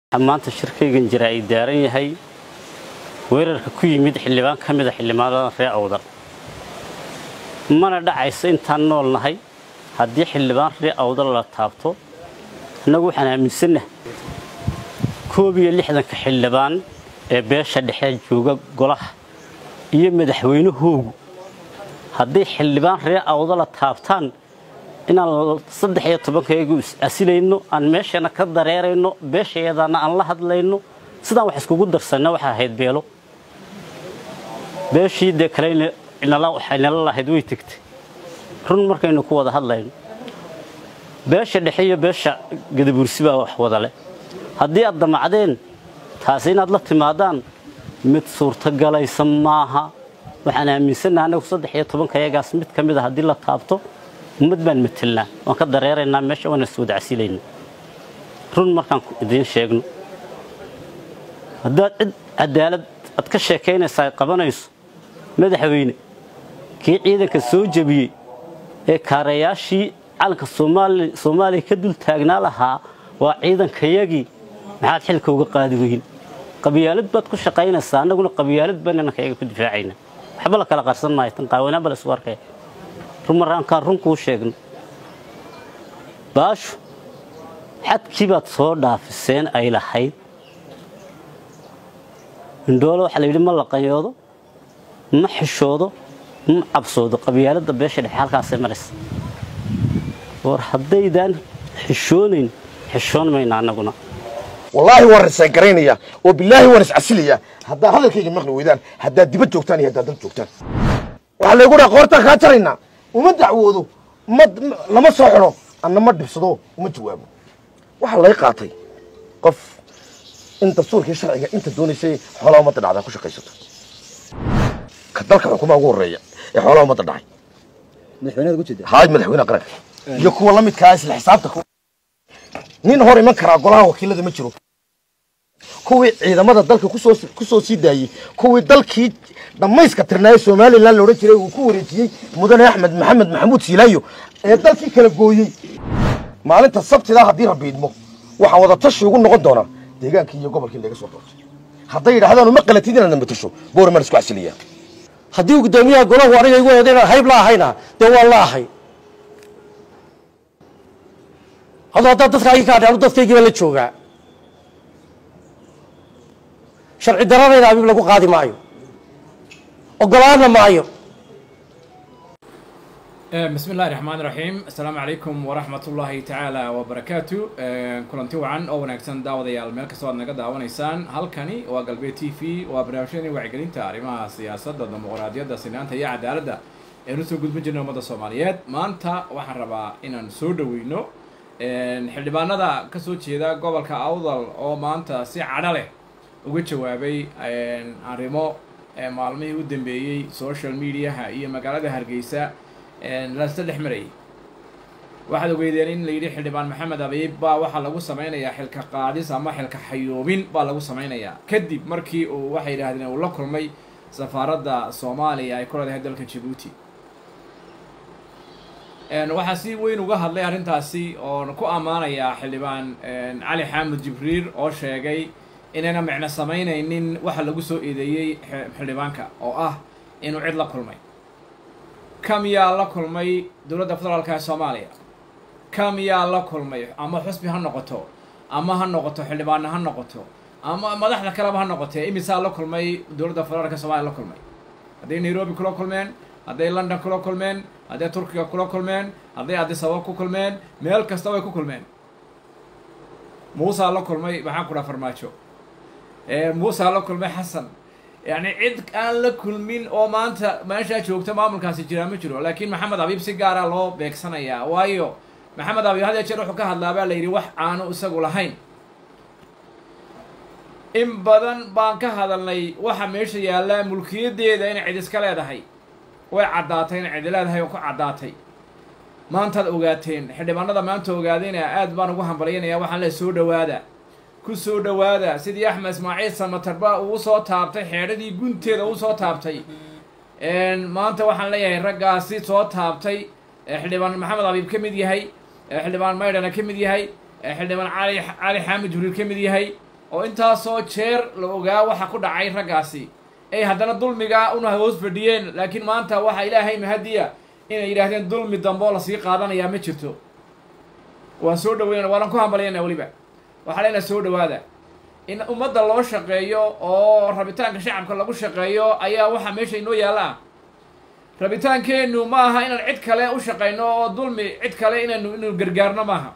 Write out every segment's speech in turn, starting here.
maanta shirkaygan jira ay daaran yahay weerarka ku yimid xildhibaan ka mida xildhibaanada ree awdal mana dhacayso intaan nool nahay haddii xildhibaan ree awdal la taabto annagu waxaan aaminsannaha koob iyo lixdanka xildhibaan ee beesha dhexe jooga golaha iyo madaxweynahoogu hadday xildhibaan ree awdala taabtaan inaan saddex iyo tobankayagu is-asilayno aan meeshana ka dareerayno beeshayadana aan la hadlayno sidaan wax iskugu darsanna waxaa ahayd beelo beeshii dee kale waxay nala lahayd way tegtay run markaynu ku wada hadlayno beesha dhexe iyo beesha gadabuursi baa wax wadale haddii aad damacdeen taasi inaad la timaadaan mid suurtogalaysa maaha waxaan aaminsannaha annagu saddex iyo tobankayagaas mid ka mid a haddii la taabto ummad baan matelnaa waan ka dareeraynaa meesha waana iswada casilayna run markaan idiin sheegno haddaad cid cadaalad aad ka sheekaynaysa ay qabanayso madaxweyne kii ciidanka soo jebiyey ee kaarayaashii calanka soomaaliya ka dul taagnaa lahaa waa ciidankayagii maxaad xilka uga qaadi weyn qabyaalad baad ku shaqaynaysaa annaguna qabyaalad baan inankayaga ku difaacayna waxba la kala qarsan maayo tan qaawanaanba la isku arkaya rumarraankaan run kuu sheegno baashu xadkii baad soo dhaafiseen ay lahayd indhoolo waxaa la yidhi ma laqanyoodo ma xishoodo ma cabsoodo qabyaaladda beesha dhexe halkaasay maraysa war haddaydaan xishoonayn xishoon mayna annaguna wallaahi waan risaan garaynaya oo bilaahi waan iscasilaya haddaa hadalkayga maqli weydaan haddaad dibad joogtaan iyo haddaad dal joogtaan waxaa laygu dhaha qoortaan kaa jaraynaa uma dacwoodo ma lama soo xidho anna ma dhibsado uma jawaabo waxaa lay qaatay qof in dastuurkii sharciga inta doonaysay xoolaha ummadda dhacdaa ku shaqaysato ka dalka xukumaha ugu horreeya ee xoolaha ummadda dhacay haay madaxweynaha qaranka iyo kuwa la midkaa isla xisaabta nin hor iman karaa golaha wakiilada ma jiro kuwii ciidamada dalka kusoo kusoo sii daayey kuwii dalkii dhammayska tirnaaye somalilan la odhan jiray uu ku wareejiyey mudane axmed maxamed maxamuud siilaayo ee dalkii kala gooyey maalinta sabtidaa haddii rabiidmo waxaa wada tashi ugu noqon doonaa deegaankii iyo gobolkii laga soo doortay hadday yidhahdaan uma qalatid inaad namatasho boormaan isku casiliyaa haddii guddoomiyaha golahu aniga igu wada inaan hayb la ahayna dee waan la ahay adoo haddaad dadkaagii ka adhaanu dadkaygiiba la joogaa sharci daranayna abiib lagu qaadi maayo ogolaana maayo bismi illahi raxmaan raxiim assalaamu calaykum waraxmat ullaahi tacaala wabarakaatu kulanti wacan oo wanaagsan daawadayaal meel kastoo aad naga daawanaysaan halkani waa galbeed t v waa barnaamijyadii wacyigelinta arrimaha siyaasadda dimuqraadiyadda sinaanta iyo cadaaladda eenu soo gudbin jirnay ummadda soomaaliyeed maanta waxaan rabaa inaan soo dhoweyno xildhibaanada ka soo jeeda gobolka awdal oo maanta si cadho leh uga jawaabay arrimo maalmihii u dambeeyey social mediaha iyo magaalada hargeysa lasla dhex marayay waxaad ogeydeen in la yidhi xildhibaan maxamed abiib baa waxaa lagu samaynayaa xilka qaadis ama xilka xayoobin baa lagu samaynayaa kadib markii uu waxay yidhahdeen uu la kulmay safaaradda soomaaliya ay ku leedahay dalka jabuuti waxaa si weyn uga hadlay arrintaasi oon ku ammaanayaa xildhibaan cali xaamud jibriil oo sheegay inayna micno samaynaynin waxa lagu soo eedeeyey xildhibaanka oo ah inuu cid la kulmay kam yaa la kulmay dowladda federaalka ee soomaaliya kam yaa la kulmay ama xusbi ha noqoto ama ha noqoto xildhibaanna ha noqoto ama madaxda kaleba ha noqotee imisaa la kulmay dowladda federaalka ee soomaliya la kulmay hadday nairobi kula kulmeen hadday london kula kulmeen hadday turkiga kula kulmeen hadday adisababa ku kulmeen meel kasta way ku kulmeen muusaa la kulmay maxaan ku dhaha farmaajo muusaa la kulmay xasan yacni cid aan la kulmin oo maanta meeshaa joogta maamulkaasi jiraa ma jiro laakiin maxamed abiib si gaara loo beegsanayaa waayo maxamed abiib had ya jeer wuxuu ka hadlaa baa la yidhi wax aanu isagu lahayn in badan baan ka hadalnay waxa meesha yaallaa mulkiyaddeeda inay cid iska leedahay way caddaatay inay cidi leedahay oo ku caddaatay maantaad ogaateen xildhibaanada maanta ogaadayna aad baan ugu hambalyanayaa waxaan le soo dhowaada ku soo dhowaada sidii axmed ismaaciil samatarba uu soo taabtay xeedhadii gunteeda uu soo taabtay maanta waxaan leeyahay raggaasi soo taabtay xildhibaan maxamed abiib ka mid yahay xildhibaan maydhana ka mid yahay xildhibaan cali cali xaamid jibriil ka mid yahay oo intaasoo jeer la ogaa waxa ku dhacay raggaasi ay haddana dulmiga una hoos fadhiyeen laakiin maanta waxa ilaahay mahadiya inay yidhaahdeen dulmi dambe oo lasii qaadanayaa ma jirto waan soo dhaweynana waanan ku hambalyana weliba waxaa leenaha soo dhawaada in ummadda loo shaqeeyo oo rabitaanka shacabka lagu shaqeeyo ayaa waxa meesha inoo yaalla ah rabitaankeennu ma aha inaan cid kale u shaqayno oo dulmi cid kale inaynu inaynu gargaarno maaha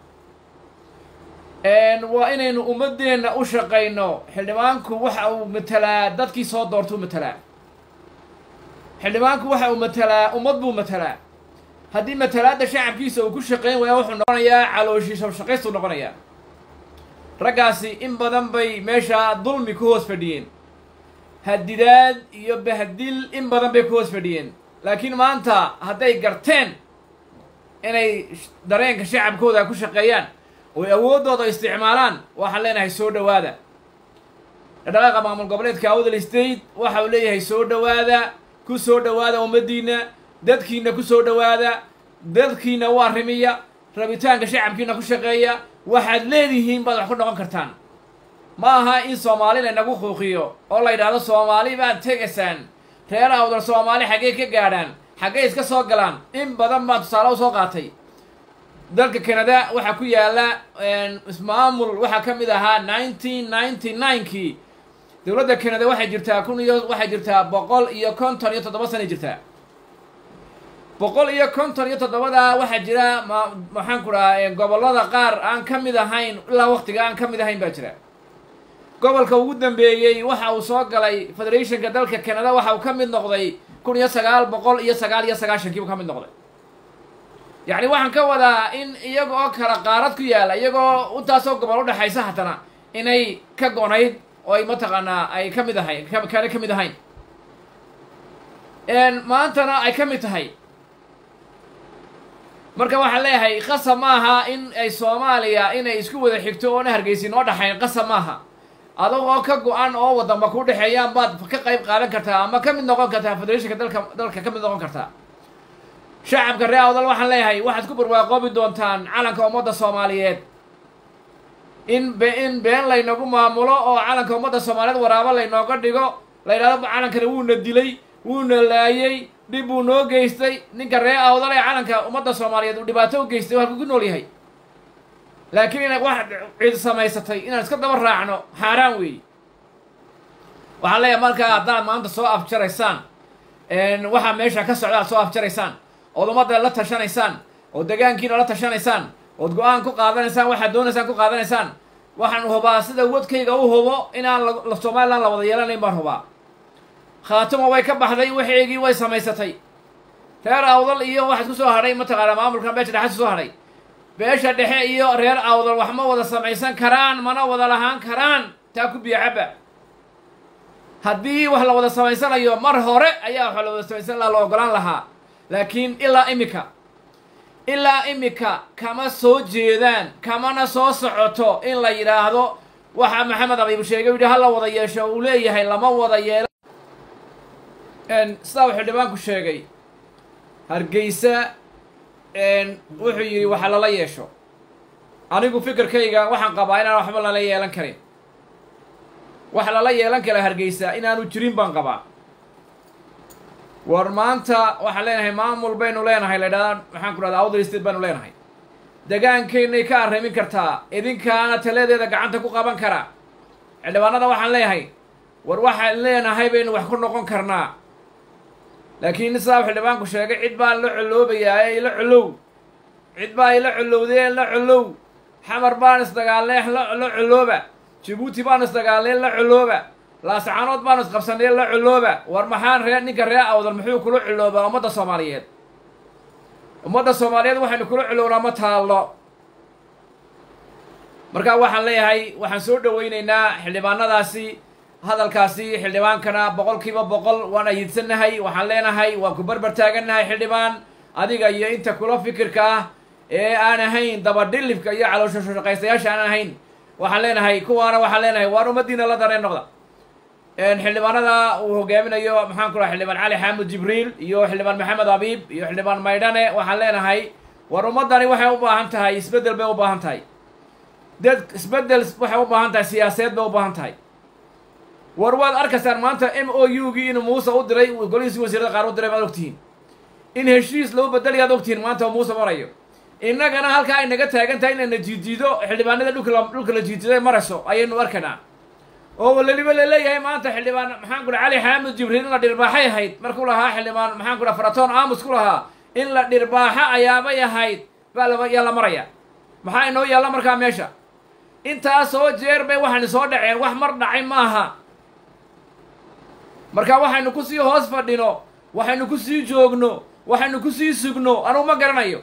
waa inaynu ummadeenna u shaqayno xildhibaanku waxa uu matelaa dadkii soo doortuu matelaa xildhibaanku waxa uu matelaa ummad buu matelaa haddii matalaadda shacabkiisa uu ku shaqayn waaya wuxuu noqonayaa calooshiisa shaqaystuu noqonayaa raggaasi in badan bay meesha dulmi ku hoos fadhiyeen hadidaad iyo bahdil in badan bay ku hoos fadhiyeen laakiin maanta hadday garteen inay dareenka shacabkooda ku shaqeeyaan oy awooddooda isticmaalaan waxaan leenahay soo dhowaada dhaqdhaqaaqa maamul goboleedka awdal state waxa uu leeyahay soo dhowaada ku soo dhowaada ummaddiinna dadkiina ku soo dhowaada dadkiina u arrimiya rabitaanka shacabkiina ku shaqeeya waxaad leedihiin baad wax ku noqon kartaan ma aha in soomaali laynagu quuqiyo oo la yidhaahdo soomaali baad tegaysaan reer awdal soomaali xaggey ka gaadhaan xaggey iska soo galaan in badan baan tusaale u soo qaatay dalka canada waxaa ku yaalla ismaamul waxaa ka mid ahaa nineteen ninety ninekii dowladda canada waxay jirtaa kun iyo waxay jirtaa boqol iyo konton iyo toddoba sanay jirtaa boqol iyo konton iyo toddobadaa waxaa jira ma maxaan ku dhahaa gobollada qaar aan ka mid ahayn ilaa waktiga aan ka mid ahayn baa jira gobolka ugu dambeeyey waxa uu soo galay federationka dalka canada waxa uu ka mid noqday kun iyo sagaal boqol iyo sagaal iyo sagaashankii buu ka mid noqday yacni waxaan ka wadaa in iyaga oo kala qaarad ku yaalla iyagoo intaasoo gobol u dhexaysa haddana inay ka gonayd oo ay mataqaanaa ay ka mid ahayn kana ka mid ahayn maantana ay ka mid tahay marka waxaan leeyahay qasab maaha in ay soomaaliya inay isku wada xigto oona hargeysin oo dhaxayn qasab maaha adag oo ka go-an oo waddanba ku dhexeeyaan baad ka qayb qaadan kartaa ama ka mid noqon kartaa federationka dalka dalka ka mid noqon kartaa shacabka ree awdal waxaan leeyahay waxaad ku barwaaqoobi doontaan calanka ummadda soomaaliyeed in be in been laynagu maamulo oo calanka ummadda soomaaliyeed waraabo laynooga dhigo la yidhahdo calankana wuuna dilay wuuna laayey dhib buu noo geystay ninka ree awdal ee calanka ummadda soomaaliyeed uu dhibaato u geystay halkuu ku nool yahay laakiin ina wax cid samaysatay inaan iska daba raacno xaaraan weeye waxaan leeyahay markaa haddaad maanta soo afjaraysaan waxaa meesha ka socda ad soo afjaraysaan ood ummadda la tashanaysaan oo degaankiina la tashanaysaan ood go-aan ku qaadanaysaan waxaad doonaysaan ku qaadanaysaan waxaan hubaa sida wadkayga u hubo inaan la somalilan la wada yeelanayn baan hubaa khaatimo way ka baxday waxeygii way samaysatay reer awdal iyo waxaad ku soo hadhay mataqaanaa maamulka beesha dhexe soo hadhay beesha dhexe iyo reer awdal wax ma wada samaysan karaan mana wada lahaan karaan taa ku biyo cabba haddii wax la wada samaysanayo mar hore ayaa wax la wada samaysan lahaa la ogolaan lahaa laakiin ilaa imika ilaa imika kama soo jeedaan kamana soo socoto in la yidhaahdo waxa maxamed abiib sheegay u yidhi ha la wada yeesho uu leeyahay lama wada yeelo sidaa uu xildhibaanku sheegay hargeysa wuxuu yidhi waxa lala yeesho anigu fikirkayga waxaan qabaa inaan waxba lala yeelan karin wax lala yeelan kara hargeysa inaanu jirin baan qabaa war maanta waxaan leenahay maamul baynu leenahay la ydhahdaa maxaan ku dhahda awdal state baynu leenahay degaankeynay ka arrimin kartaa idinkaana taladeeda gacanta ku qaban karaa xildhibaanada waxaan leeyahay war waxaan leenahay baynu wax ku noqon karnaa laakiin sidaa xildhibaanku sheegay cid baan la coloobayaa ee ila colow cid baa ila colowdee la colow xamar baan isdagaalnay la colooba jabuuti baan isdagaalnay la colooba laascaanood baan isqabsanay la colooba war maxaan ree ninka ree awdal muxuu kula coloobaa ummadda soomaaliyeed ummadda soomaaliyeed waxaynu kula colownaa ma taallo marka waxaan leeyahay waxaan soo dhawaynaynaa xildhibaanadaasi hadalkaasi xildhibaankana boqolkiiba boqol waan ayidsanahay waxaan leenahay waan ku barbar taagannahay xildhibaan adiga iyo inta kula fikirka ah ee aan ahayn dabadhilibka iyo caloosho shaqaystayaasha aan ahayn waxaan leenahay kuwaana waxaan leenahay waan ummaddiina la dareen noqda xildhibaanada uu hogaaminayo maxaan ku dhaha xildhibaan cali xaamud jibriil iyo xildhibaan maxamed abiib iyo xildhibaan maydhane waxaan leenahay war ummaddani waxay u baahan tahay isbeddel bay u baahan tahay dad isbeddel waxay u baahan tahay siyaasadeed bay u baahan tahay war waad arkaysaan maanta m o u gii inuu muuse u diray golihiisi wasiirada qaar u diray maad ogtihiin in heshiis lagu bedelayaad ogtihiin maanta oo muuse marayo innagana halkaa ay naga taagan tahay inayna jiijiido xildhibaanada dhulka la dhulka la jiijiday marayso ayaynu arkaynaa oo waliba laleeyahay maanta xildhibaan maxaan kudha cali xaamid jibriil in la dhirbaaxay ahayd markuu lahaa xildhibaan maxaan kudha faratoon aamus ku lahaa in la dhirbaaxo ayaabay ahayd baa la yaa la maraya maxaa inoo yaalla markaa meesha intaasoo jeer bay waxaynu soo dhaceen wax mar dhacay maaha marka waxaynu kusii hoos fadhino waxaynu kusii joogno waxaynu kusii sugno anugu ma garanayo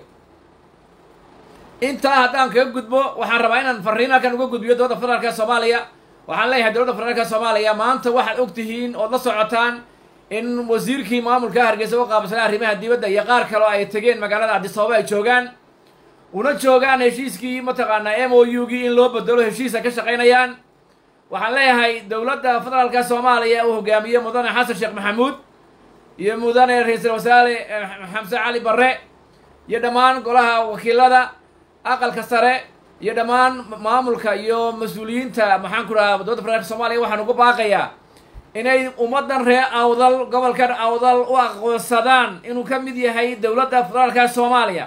intaa haddaan kaga gudbo waxaan rabaa inaan farriin halkan uga gudbiyo dowladda federaalka soomaaliya waxaan leeyahay dowladda federaalka soomaaliya maanta waxaad og tihiin ood la socotaan in wasiirkii maamulka hargeysa u qaabsanaa arrimaha dibadda iyo qaar kaleo ay tegeen magaalada cabdisababa ay joogaan una joogaan heshiiskii mataqaanaa m o u gii in loo bedelo heshiisa ka shaqaynayaan waxaan leeyahay dowladda federaalka soomaaliya uu hogaamiye mudane xasan sheekh maxamuud iyo mudane ra-iisul wasaare xamse cali barre iyo dhammaan golaha wakiilada aqalka sare iyo dhammaan maamulka iyo mas-uuliyiinta maxaan ku dhaha dowladda federaalka soomaaliya waxaan ugu baaqayaa inay ummaddan reer awdal gobolkan awdal u aqoonsadaan inuu ka mid yahay dowladda federaalka soomaaliya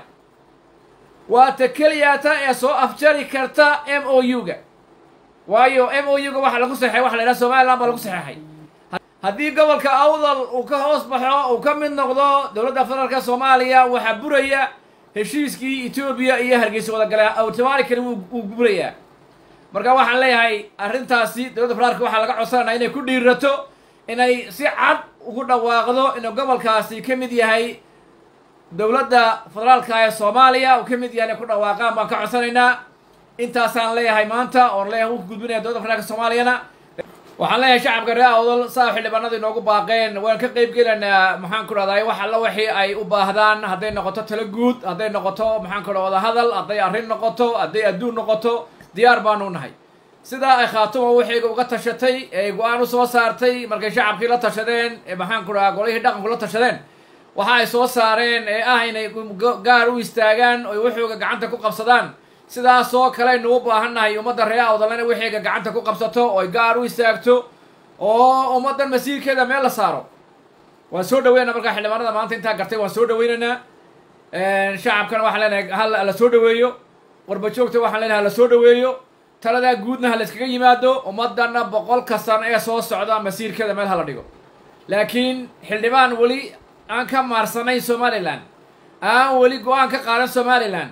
waa ta keliyaata ee soo afjari karta m o u ga waayo m o u ga waxa lagu saxeexay waxa la yidhaha somaliland baa lagu saxeexay haddii gobolka awdal uu ka hoos baxo uu ka mid noqdo dowladda federaalka soomaaliya waxaa buraya heshiiskii etoobiya iyo hargeysa wadagale automatically wuu burayaa marka waxaan leeyahay arrintaasi dowladda federaalka waxaa laga codsananaa inay ku dhiirato inay si cad ugu dhawaaqdo inuu gobolkaasi ka mid yahay dowladda federaalka ee soomaaliya uu ka mid yahay inay ku dhawaaqaan baan ka codsanaynaa intaasaan leeyahay maanta oon leeyahay u gudbinaya dowladda federaalka soomaaliyana waxaan leeyahay shacabka reer awdal saa xildhibaanadu inoogu baaqeen waan ka qeyb gelaynaa maxaan ku dhahday wax alla wixii ay u baahdaan hadday noqoto talo guud hadday noqoto maxaan ku dhaha wadahadal hadday arrin noqoto hadday adduun noqoto diyaar baanu nahay sidaa ay khaatuma waxayga uga tashatay ee go-aan u soo saartay markay shacabkii la tashadeen ee maxaan ku dhahaa golihii dhaqanku la tashadeen waxa ay soo saareen ee ah inay gaar u istaagaan oy waxooga gacanta ku qabsadaan sidaasoo kaleynu u baahannahay ummadda reer awdalena waxayga gacanta ku qabsato oy gaar u istaagto oo ummaddan masiirkeeda meel la saaro waan soo dhaweynaa markaa xildhibaanada maanta intaa gartay waan soo dhaweynaynaa shacabkana waxaan leenahay hal la soo dhaweeyo warbajoogta waxaan leenahay hala soo dhaweeyo taladaa guudna ha layskaga yimaado ummaddanna boqolka sano ee soo socda masiirkeeda meel hala dhigo laakiin xildhibaan weli aan ka maarsanayn somalilan aan weli go-aan ka qaadan somalilan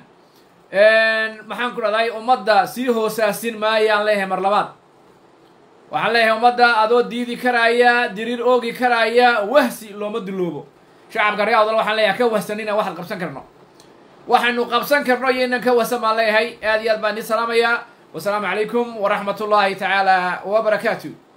maxaan ku dhahday ummadda sii hoosaasin maayaan leeyahay mar labaad waxaan leeyahay ummadda adoo diidi karaaya diriir oogi karaaya wahsi looma duloobo shacabka reer awdal waxaan leeyahay ka wahsanina waxaan qabsan karno waxaynu qabsan karno iyo inan ka wahsan baan leeyahay aad iyo aad baan idin salaamayaa wasalaamu calaykum waraxmat ullaahi tacaala wabarakaatu